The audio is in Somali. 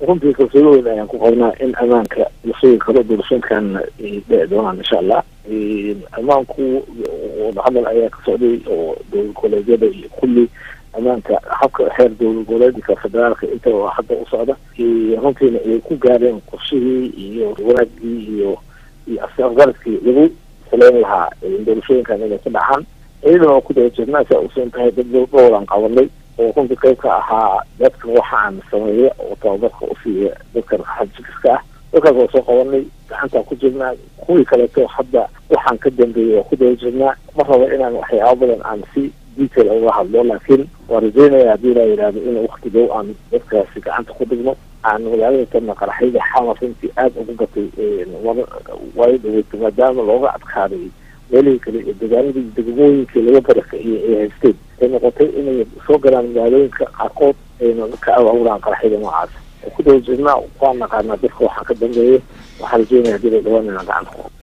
runtii kalsooni weyn ayaan ku qabnaa in ammaanka la sugi karo doorashooyinkan ay dhici doonaan insha allah ammaanku wadahadal ayaa ka socday oo dowlad goboleedyada iyo kulli ammaanka habka xeer dowlad goboleedka federaalka inta hadda u socda runtiina ay ku gaareen qorshihii iyo wanaagii iyo iyo afgaradkii lagu saleyn lahaa doorashooyinkan inay ka dhacaan iyadana waa ku daba jirnaa saa usan tahay dad dhowran qabanay oo runtii qayb ka ahaa dadka waxaan sameeya oo tababarka usiiya dadka xajikiska ah dadkaas waa soo qabanay gacantaa ku jirnaa kuwii kaleeto hadda waxaan ka dambeeyay waa ku daba jirnaa ma rabo inaan waxyaaba badan aan si detail uga hadlo laakiin waa rajeynaya haddii laa yidhaahdo in wakti dhow aan dadkaasi gacanta ku dhigno aan magaalada tana qaraxyada xamar runtii aada ugu gatay waayo dhaweyta maadaama looga adkaaday meelihii kale iyo dagaaladii degmooyinkii laga barakaciyey ay haysteen ay noqotay inay soo galaan magaalooyinka qaarkood ayna ka awaawuraan qaraxyada noocaas ku daba jirnaa waan naqaanaa dadka waxaa ka dambeeya waxaa rajeynaya hadii la dhawaan inaan gacanta ku